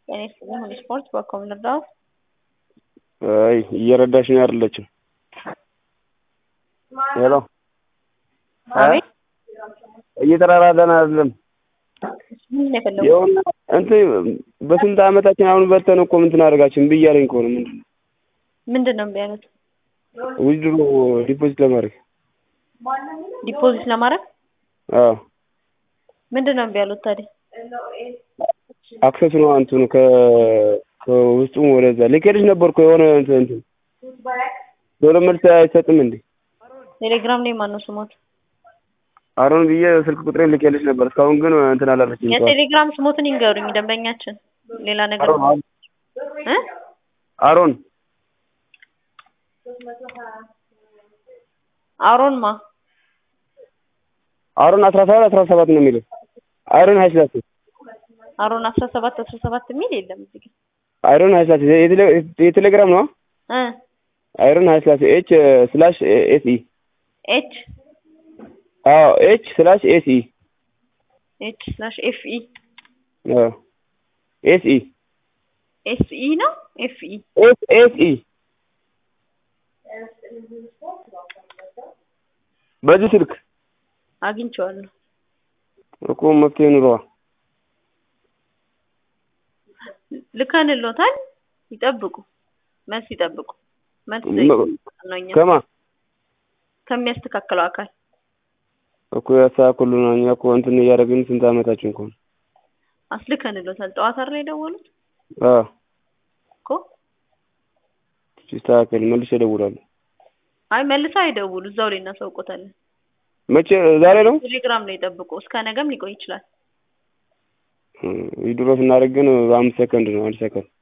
ጤና ይስጥልኝ ሁሉ ስፖርት በኮም ልርዳዎት? አይ እየረዳሽኝ አይደለችም። ሄሎ አቤት እየተራራዳን አይደለም። ምንድን ነው የፈለጉት? የሆነ እንትን በስንት ዓመታችን አሁን በተን እኮ እንትን አደርጋችን እምቢ እያለኝ እኮ ነው። ምንድን ነው ምንድን ነው እምቢ ያሉት? ዊዝድሮ ዲፖዚት ለማድረግ ዲፖዚት ለማድረግ አዎ ምንድን ነው እምቢ ያሉት ታዲያ? አክሰስ ነው እንትኑ ከ ከውስጡ ወደዛ ልኬልሽ ነበር እኮ የሆነ እንትን እንትን ቶሎ መልስ አይሰጥም እንዴ? ቴሌግራም ላይ ማን ነው ስሞት? አሮን ብዬ ስልክ ቁጥሬን ልኬልሽ ነበር። እስካሁን ግን እንትን አላለችኝ። የቴሌግራም ስሞትን ይንገሩኝ ደንበኛችን። ሌላ ነገር አሮን እ አሮን አሮን ማ አሮን አስራ ሰባት አስራ ሰባት ነው የሚለው አይሮን ሀይስላሴ አሮን አስራ ሰባት አስራ ሰባት የሚል የለም እዚህ ግን አይሮን ሀይስላሴ የቴሌ- የቴሌግራም ነው እ አይሮን ሀይስላሴ ኤች ስላሽ ኤስ ኢ ኤች አዎ ኤች ስላሽ ኤስ ኢ ኤች ስላሽ ኤፍ ኢ አዎ ኤስ ኢ ኤስ ኢ ነው ኤፍ ኢ ኤስ ኤስ ኢ በዚህ ስልክ አግኝቼዋለሁ። እኮ መፍትሄ ኑሯ ልከንሎታል። ይጠብቁ፣ መልስ ይጠብቁ። መልስ መ- ነው እኛ ከማ ከሚያስተካክለው አካል እኮ ያስተካክሉና እኛ እኮ እንትን እያደረግን ስንት ዓመታችን እኮ ነው። አስልከንሎታል። ጠዋት አይደል የደወሉት አዎ እኮ። ሲስተካከል መልሼ እደውላለሁ። አይ መልሰው አይደውሉ፣ እዛው ላይ እናሳውቆታለን። መቼ ዛሬ ነው ቴሌግራም ላይ ይጠብቁ። እስከ ነገም ሊቆይ ይችላል። ዊድሮ ስናደርግ ግን በአምስት ሰከንድ ነው አንድ ሰከንድ